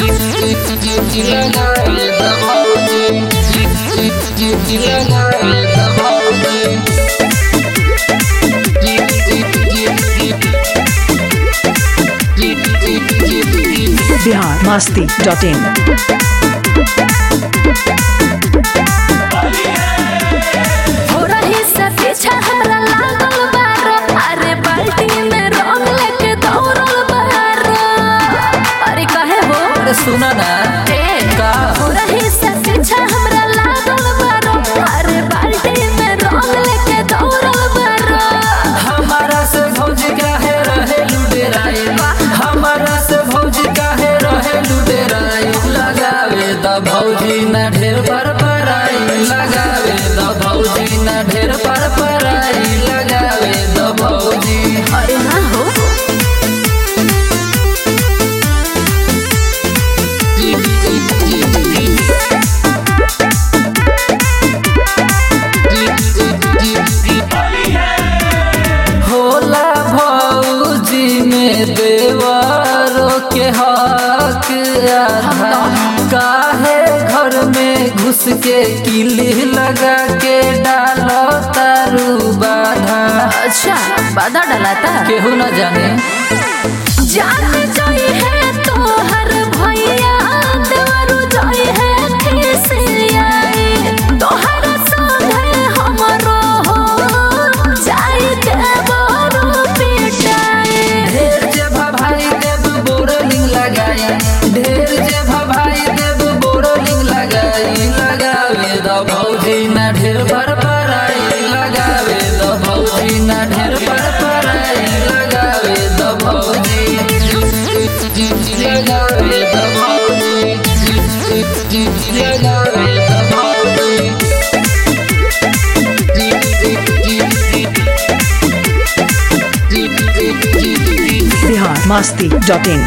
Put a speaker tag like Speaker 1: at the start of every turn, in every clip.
Speaker 1: Bihar Masti dot इन
Speaker 2: हो रही से पीछा हमरा लागल बारो अरे बाल्टी में रंग लेके दौड़ल बारो अरे कहे हो
Speaker 3: अरे सुना ना
Speaker 2: ए
Speaker 3: का
Speaker 2: हो रही से पीछा हमरा लागल बारो अरे बाल्टी में रंग लेके दौड़ल बारो
Speaker 3: हमारा से भौज काहे रहे लुटेराई हमारा से भौज काहे रहे लुटेराई लगावे द भौजी ना ढेर पर पराई लगावे द भौजी ना ढेर पर पराई लगावे द भौजी
Speaker 2: अरे हाँ हो
Speaker 3: होला भौजी में देवरों के हक आधा काहे घर में घुस के किली लगा के डालो तारू बाधा
Speaker 2: अच्छा बाधा डलाता
Speaker 3: केहू न जाने
Speaker 2: जान जाई है तो हर भैया देवरु जाई है खिसियाई तोहर संगे हमरो हो जाई देवरु पिटाई
Speaker 3: ढेर जे भाई देव बोरलिंग लगाई ढेर जे भाई देव बोरलिंग लगाई लगावे द भौजी ना ढेर पर पराई लगावे द भौजी ना ढेर पर पराई लगावे द भौजी लगावे द भौजी लगावे द भौजी
Speaker 1: बिहार मस्ती डॉट इन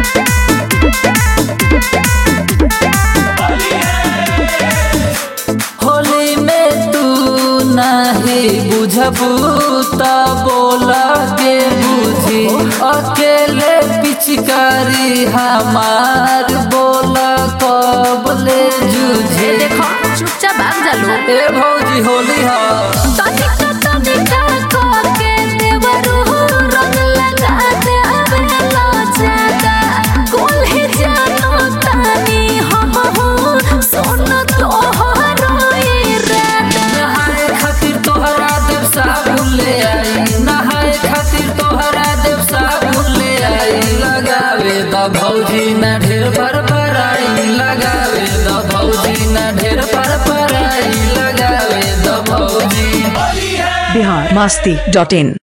Speaker 3: होली में तू नहीं बुझबू त बोला के बुझी अकेले पिचकारी हमार बोला कब ले जूझे
Speaker 2: ए देखो चुपचाप भाग जा लो
Speaker 3: ए भौजी होली हा
Speaker 2: तनिका तनिका करके देवरु रंग लगा दे अबेला जादा कुल ही जानो तानी हम हो सोन तोहरो इरादा
Speaker 3: नहाए खातिर तोहरा देव साबुन ले आई नहाए खातिर तोहरा देव साबुन ले आई लगावे द भौजी ना ढेर पर पराई लगावे द भौजी ना ढेर पर पराई लगावे द भौजी
Speaker 1: बिहार मस्ती डॉट इन